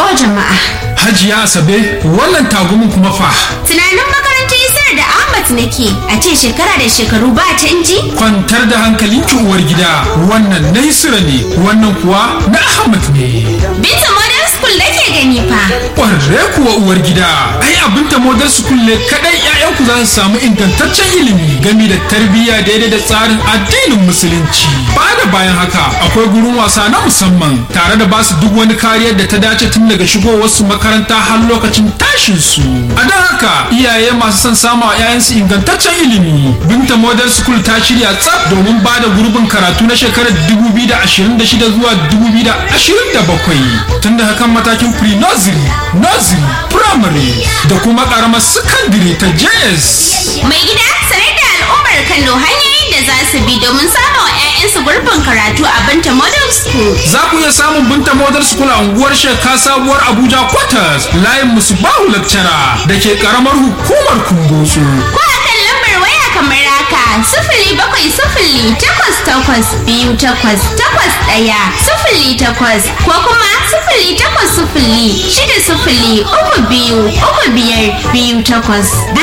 o jama'a Hajiya Asabe wannan tagumin kuma fa. tunanin makarantar isar da ahmad nake a ce shekara da shekaru ba canji Kwantar da hankalinki uwar gida wannan na Isra ne wannan kuwa na Ahmad ne. binta modern school nake gani fa Ƙwarre kuwa uwar gida ai abin ta model school ne kadai ƴaƴanku za su samu ingantaccen ilimi game da tarbiyya daidai da tsarin addinin musulunci. Ba da bayan haka akwai gurin wasa na musamman tare da basu duk wani kariyar da ta dace tun daga shigowar su makaranta har lokacin tashin su. A don haka iyaye masu son samu a 'ya'yansu ingantaccen ilimi. Binta Model School ta shirya tsaf domin ba da gurbin karatu na shekarar 2026 zuwa 2027 tun da hakan matakin pre-nursery, nursery, primary da kuma karamar secondary ta JS. mai gida sanar da al'ummar kano hanyoyin da za su bi domin samun 'ya'yansu gurbin karatu a binta modern school Za ku iya samun Binta Model School a unguwar Sheka Sabuwar Abuja Quarters layin Musubahu Lecturer da ke karamar hukumar Kumbotso. ko a kan lambar waya kamar haka sifili bakwai sifili takwas takwas biyu takwas takwas ɗaya sifili takwas ko kuma sifili takwas sifili shida sifili uku biyu uku biyar biyu takwas